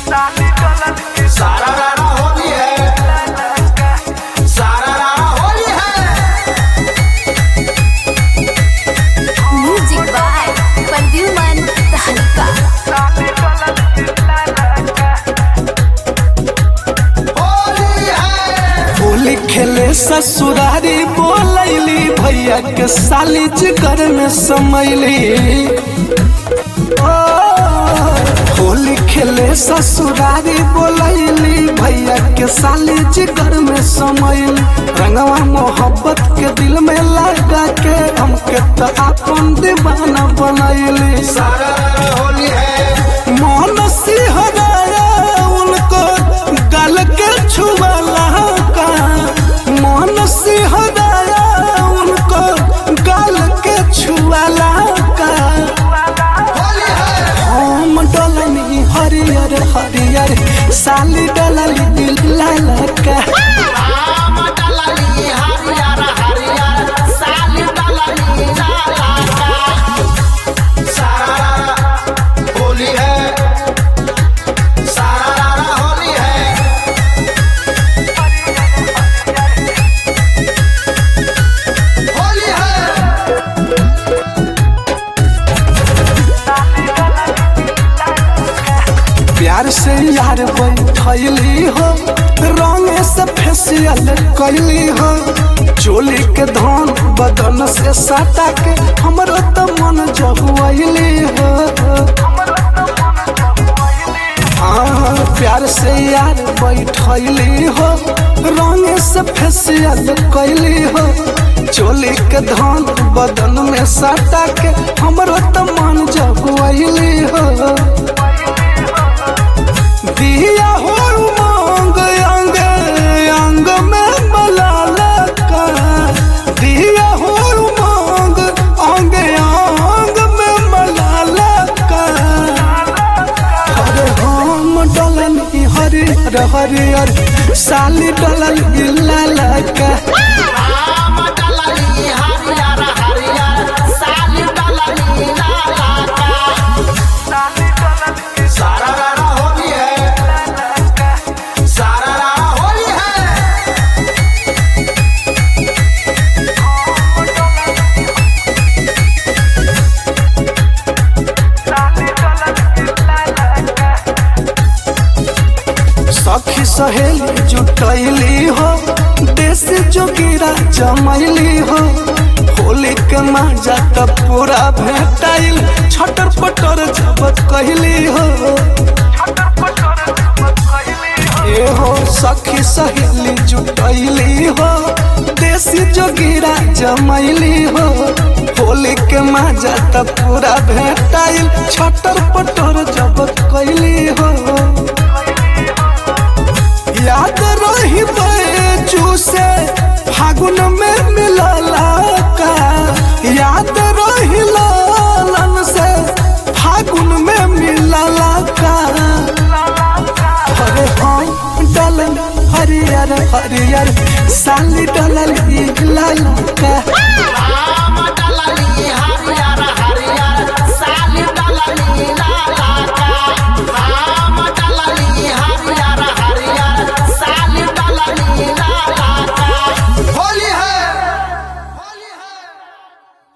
सारा रारा होली है सारा रारा होली है म्यूजिक बाय प्रद्युमन तहलका होली है होली खेले ससुरारी बोलैली भैया के साली जिगर में समैली ओ, होली खेले ससुरारी बोलैली भैया के साली जिगर में समैली रंगवा मोहब्बत के दिल में लगा के हमके तो अपन दीवाना बनैली सारा रारा होली है मोहन सिंहराया उनको गल के छुआला का मोहन सिंहराया उनको गल के छुआला का होली है हम डलनी हरियर हरियर साली डलली लाल का राम डलनी हरियर हरियर साली डलनी लाला का सारा रारा होली है सारा रारा होली है होली है प्यार से यार बैठली हो रंग से फेसियल कैली हो चोली के धान बदन से सटा के हमरो तो मन जहुआली हो हाँ प्यार से यार बैठली हो रंग से फेसियल कैली हो चोली के धान बदन में सटा के हमरो तो मन जहुआली हो दिया हो उमंग अंग अंग में मलाला का दिया हो उमंग अंग अंग में मलाला का अरे हम डलन हरियर हरियर साली डलन लाला का राम डलनी हरियर हरियर साली डलनी लाला का सारा रारा होली है सारा रारा होली है सखी सहेली जुटैली हो देश जोगिरा जमैली हो होली के मजा त पूरा भेटाइल छटर पटर झपत कहली हो ए हो सखी सहेली जुटैली हो देसी जोगिरा जमैली हो होली के मजा त पूरा भेटाइल छटर पटर जबत कहली हो याद रही बैजू से फागुन में मिलला का याद रही लालन से फागुन में मिलला का अरे हम डलन हरियर हरियर